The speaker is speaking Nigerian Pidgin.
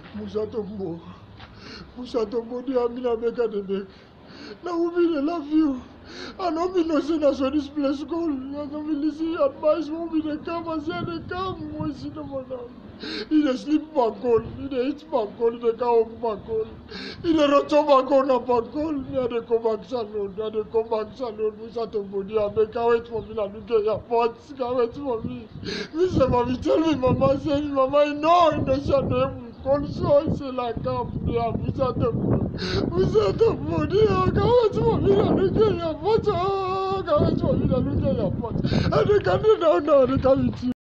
Musa Tombo. Musa Tombo, dear Mina Beka de Bek. Now we dey love you. I no be no say na so this place go. I no be listen advice when we dey come as here dey come. We see no more now. He dey sleep bankol, he dey eat bankol, he dey come home bankol. He dey roto bankol na bankol. Me I dey come back salon, I dey come back salon. Musa Tombo, dear Beka, wait for me na look at your pot. Can wait for me. Me say, mommy, tell me, mama, say, mama, you know, you know, she dey console, say like come, dear Musa Tombo. Musa Tombo, dear, can wait for me na look at your pot. Oh, can wait for me na look at your pot. I dey come down now, I dey come with you.